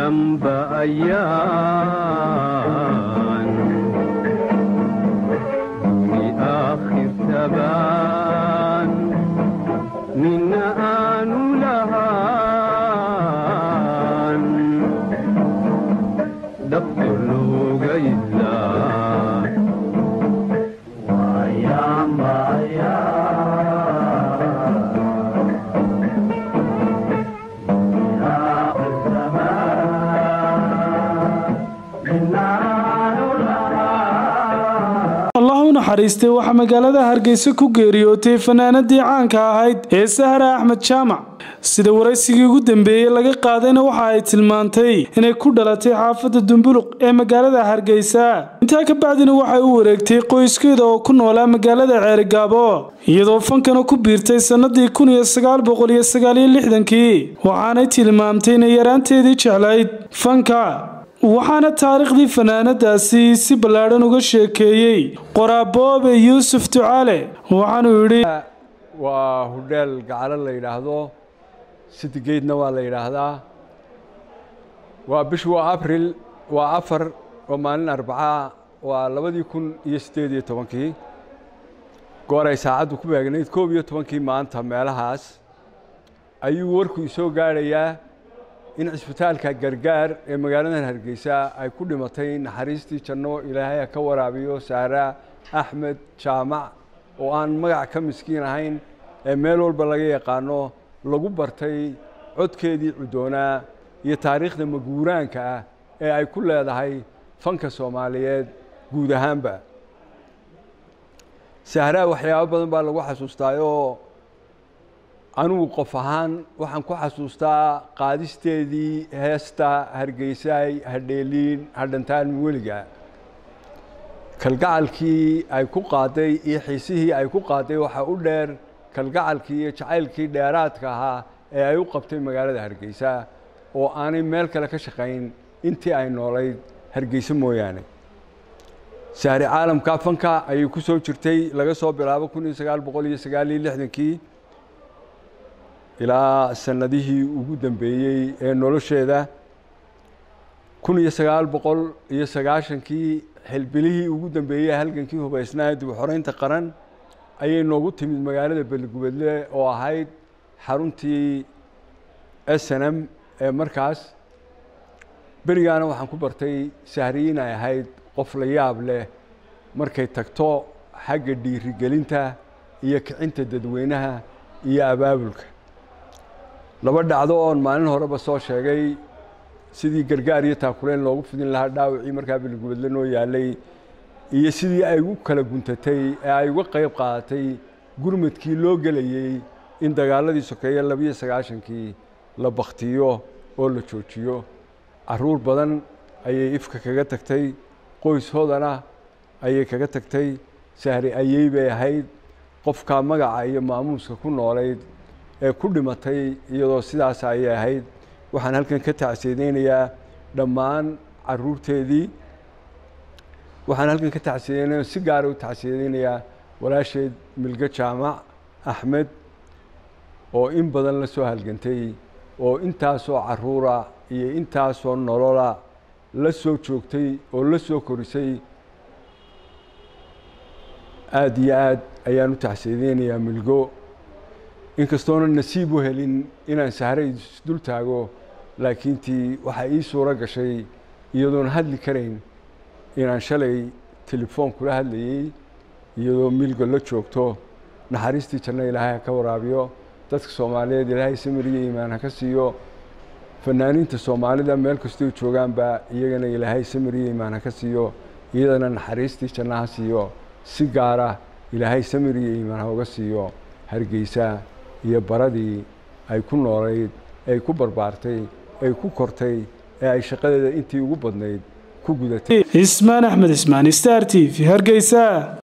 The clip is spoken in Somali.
damba ayaan duni aakhir tabaan nina aanu lahaan dhabto looga ilaa allah u naxariistay waxaa magaalada hargeysa ku geeriyootay fanaanadii caanka ahayd ee sahra axmed jaamac sida waraysigii ugu dambeeyey laga qaadayna waxa ay tilmaantay inay ku dhalatay xaafadda dumbuluq ee magaalada hargeysa intaa ka bacdina waxay u wareegtay qoyskeeda oo ku noolaa magaalada ceerigaabo iyadoo fankana ku biirtay sannadii kun iyo sagaal boqol iyo sagaaliyo lixdankii waxaanay tilmaamtay inay yaraanteedii jeclayd fanka waxaana taariikhdii fanaanadaasi si ballaadhan uga sheekeeyey qoraaboobe yuusuf ducaale waxaanuu yidhi waa hudheel gacalo la yidhaahdo sidigeydna waa la yidhaahdaa waa bishu waa abril waa afar waa maalin arbaca waa labadii kun iyo siddeed iyo tobankii goor ay saacaddu ku beegnayd koob iyo tobankii maanta meelahaas ayuu warku isoo gaadhayaa in cisbitaalka gargaar ee magaaladan hargeysa ay ku dhimatay naxariistii janno ilaahay ha ka waraabiyo saara axmed jaamac oo aan magac ka miskiin ahayn ee meel walba laga yaqaano lagu bartay codkeedii cudoonaa iyo taariikhda maguuraanka ah ee ay ku leedahay fanka soomaaliyeed guud ahaanba sahraa waxyaabo badan baa lagu xasuustaayoo anugu qof ahaan waxaan ku xasuustaa qaadisteedii heesta hargeysaay hadheeliin hadhantaan weliga kalgacalkii ay ku qaaday iyo xiisihii ay ku qaaday waxaa u dheer kalgacalkii iyo jacaylkii dheeraadka ahaa ee ay u qabtay magaalada hargeysa oo aanay meel kale ka shaqayn intii ay noolayd hargeysa mooyaane sahri caalamka fanka ayay ku soo jirtay laga soo bilaabo kun iyo sagaal boqol iyo sagaal iyo lixdankii ilaa sanadihii ugu dambeeyey ee nolosheeda kun iyo sagaal boqol iyo sagaashankii xilbilihii ugu dambeeyey halgankii hubaysnaa dib u xoreynta qaran ayay noogu timid magaalada beligubadle oo ahayd xaruntii s n m ee markaas berigaana waxaan ku bartay sahriyiin ay ahayd qof la yaab leh markay tagto xagga dhiirigelinta iyo kicinta dadweynaha iyo abaabulka laba dhacdo oon maalin horeba soo sheegay sidii gargaar iyo taakuleen loogu fidin lahaa dhaawacii markaa beligubadle noo yaalay iyo sidii ay ugu kala guntatay ee ay uga qayb qaadatay gurmadkii loo gelayey in dagaaladii sokeeye labiyo sagaashankii la baktiyo oo la joojiyo caruur badan ayay ifka kaga tagtay qoyshoodana ayay kaga tagtay sahri ayey bay ahayd qofkaa magaca iyo maamuuska ku noolayd ee ku dhimatay iyadoo sidaas ayay ahayd waxaan halkan ka tacsiyadeynayaa dhammaan caruurteedii waxaan halkan ka tacsiyadeynayaa si gaara u tacsiyadeynayaa walaasheed milge jaamac axmed oo in badan la soo halgantay oo intaasoo caruura iyo intaasoo nolola la soo joogtay oo la soo korisay aada iyo aad ayaan u tacsiyadeynayaa milgo inkastoona nasiib u helin inaan sahray isdul taago laakiintii waxaa ii suuro gashay iyadoon hadli karayn inaan shalay telefoon kula hadlayey iyadoo milgo la joogto naxariistii janno ilaahay ha ka waraabiyo dadka soomaaliyeed ilaahay samiriyo iimaan ha ka siiyo fanaaniinta soomaalida meel kastoo joogaanba iyagana ilaahay samiriyo iimaan ha ka siiyo iyadana naxariistii janno ha siiyo si gaara ilaahay samiriyo iimaan ha uga siiyo hargeysa iyo baradii ay ku noolayd ay ku barbaartay ay ku kortay ee ay shaqadeeda intii ugu badnayd ku gudatay ismaan axmed ismaan star t v hargeysa